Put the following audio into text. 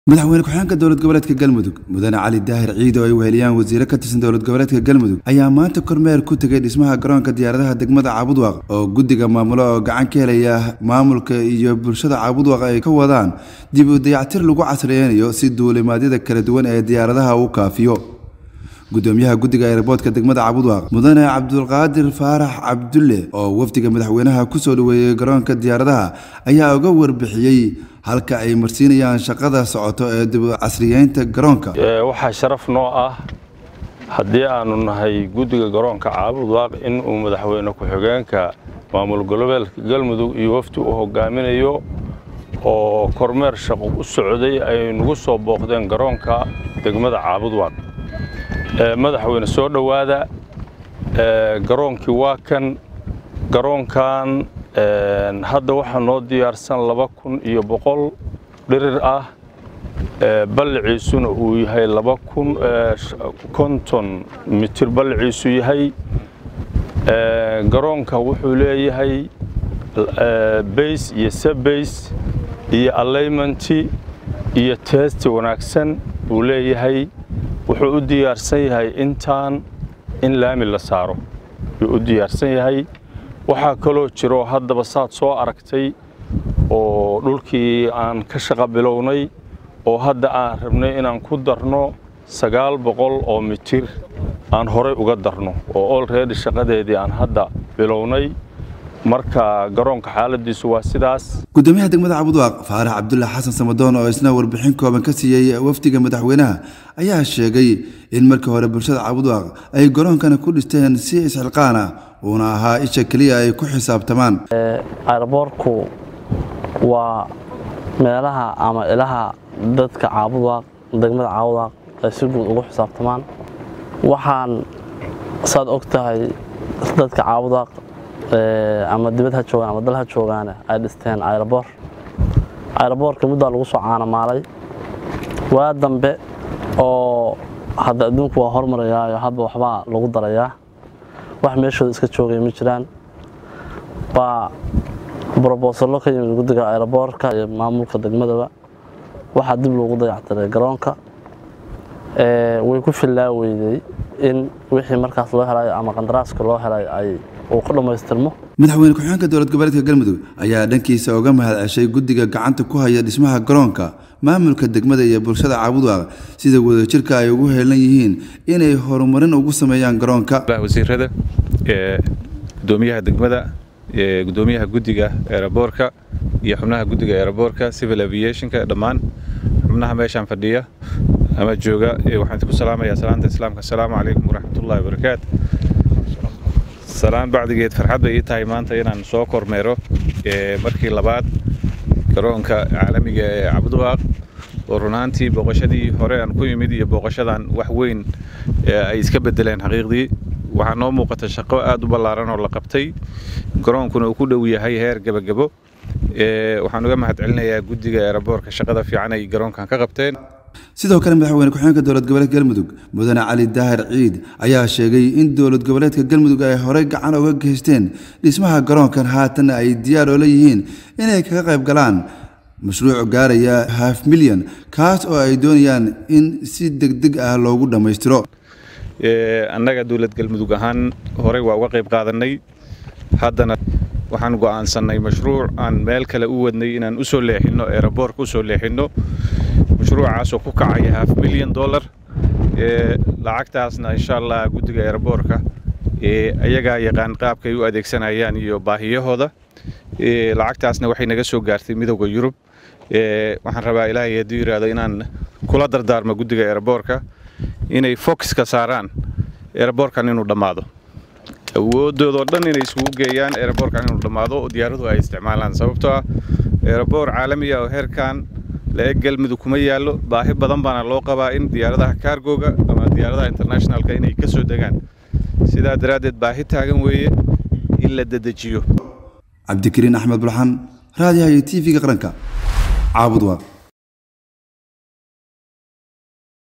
madaxweyne ku-xigeenka dowlad goboleedka galmudug mudane cali daahir ciid oo ay weheliyaan wasiiro ka tirsan dowlad goboleedka galmudug ayaa maanta kormeer ku tegay dhismaha garoonka diyaaradaha degmada caabudwaaq oo guddiga maamulo oo gacan ka helaya maamulka iyo bulshada caabudwaaq ay ka wadaan dib u dayactir lagu casriyeynayo si duulimaadyada kala duwan ee diyaaradaha uu kaafiyo gudoomiyaha guddiga eerboodka degmada cabudwaaq mudane cabdulqaadir faarax cabdulle oo wafdiga madaxweynaha kusoo dhaweeyey garoonka diyaaradaha ayaa uga warbixiyey halka ay marsiinayaan shaqada socoto ee dib u casriyeynta garoonka waxaa sharaf noo ah haddii aanu nahay guddiga garoonka caabudwaaq in uu madaxweyne ku-xigeenka maamul goboleedka galmudug iyo wafdi u hogaaminayo oo kormeer shaqo u socday ay nagu soo booqdeen garoonka degmada caabudwaaq madaxweyne soo dhowaada garoonkii waa kan garoonkan hadda waxaa noo diyaarsan laba kun iyo boqol dhirir ah balliciisuna uu yahay laba kun konton mitir balliciisu yahay garoonka wuxuu leeyahay bays iyo sabays iyo allaymanti iyo teesti wanaagsan buu leeyahay wuxuu u diyaarsan yahay intaan in laami la saaro yuu u diyaarsan yahay waxaa kaloo jiro haddaba saad soo aragtay oo dhulkii aan ka shaqa bilownay oo hadda aan rabnay inaan ku darno sagaal boqol oo mitir aan horay uga darno oo olready shaqadeedii aan hadda bilownay marka garoonka xaaladiisu waa sidaas gudoomiyaha degmada cabudwaaq faarax cabdulle xasan samadoon oo isna warbixin kooban ka siiyey wafdiga madaxweynaha ayaa sheegay in markii hore bulshada cabudwaaq ay garoonkana ku dhisteen si isxilqaan ah uuna ahaa isha keliya ay ku xisaabtamaan ayraboorku waa meelaha ama ilaha dadka caabudwaaq degmada caabudwaaq ay si guud ugu xisaabtamaan waxaan saad og tahay dadka caabudwaaq ama dibad ha joogaan ama dal ha joogaane ay dhisteen ayraboor ayraboorka muddaa lagu soo caanamaalay waa dambe oo hadda adduunku waa hormarayaayo hadba waxbaa lagu darayaa wax meeshooda iska joogay ma jiraan baa brobosallo ka yimid guddiga ayraboorka iyo maamulka degmadaba waxaa dib loogu dayactiray garoonka way ku fillaa weydey in wixii markaas loo helayo ama qandaraaska loo helay ay uu ku dhammaystirmo madaxweyne ku-xigeenka dowlad goboleedka galmudug ayaa dhankiisa uga mahad ceshay guddiga gacanta ku haya dhismaha garoonka maamulka degmada iyo bulshada caabudwaaq sida wadajirka ay ugu heelan yihiin inay horumarin ugu sameeyaan garoonka wasiirada gudoomiyaha degmada gudoomiyaha guddiga eeraboorka iyo xubnaha guddiga eeraboorka civil aviationka dhammaan xubnaha meeshaan fadhiya ama jooga waxaan idinku salaamayaa salaanta islaamka asalaamu calaykum waraxmatullahi wabarakaatu salaan bacdigeed farxad bay ii tahay maanta inaan soo kormeero markii labaad garoonka caalamiga ee cabudwaaq oo runaantii booqashadii hore aan ku yimid iyo booqashadan wax weyn ay iska bedeleen xaqiiqdii waxaa noo muuqata shaqo aad u ballaaran oo la qabtay garoonkuna uu ku dhow yahay heer gebagebo waxaan uga mahad celinayaa guddiga eeraboorka shaqada fiican ay garoonkan ka qabteen sidoo kale madaxweyne ku-xigeenka dowlad goboleedka galmudug mudane cali daahir ciid ayaa sheegay in dowlad goboleedka galmudug ay horey gacan uga geysteen dhismaha garoonkan haatanna ay diyaar oo leeyihiin inay kaga qayb galaan mashruuc gaaraya haf milyan kaas oo ay doonayaan in si degdeg ah loogu dhammaystiro annaga dowlad galmudug ahaan horey waa uga qayb qaadanay haddana waxaan go'aansannay mashruuc aan meel kale u wadnay inaan u soo leexinno eeraboorka u soo leexinno mashruucaasoo ku kacaya haf milyan dollar lacagtaasna insha allah guddiga eeraboorka ayagaa yaqaan qaabkay u adeegsanayaan iyo baahiyahooda lacagtaasna waxay naga soo gaartay midowda yurub waxaan rabaa ilaahay hadduu yidhaahdo inaan kula dardaarmo guddiga eeraboorka inay fokiska saaraan eeraboorkan inuu dhammaado awooddoodoo dhan inay isugu geeyaan eeraboorkan inuu dhammaado oo diyaaraduhu ay isticmaalaan sababtoo ah eeraboor caalamiya oo heerkan la-eg galmudug kuma yaallo baahi badan baana loo qabaa in diyaaradaha kaargoga ama diyaaradaha internationalka inay ka soo degaan sidaa daraaddeed baahi taagan weeye in la dedejiyo cabdikariin axmed bulxan raadiyaha iyo t v-ga qaranka caabudwaaq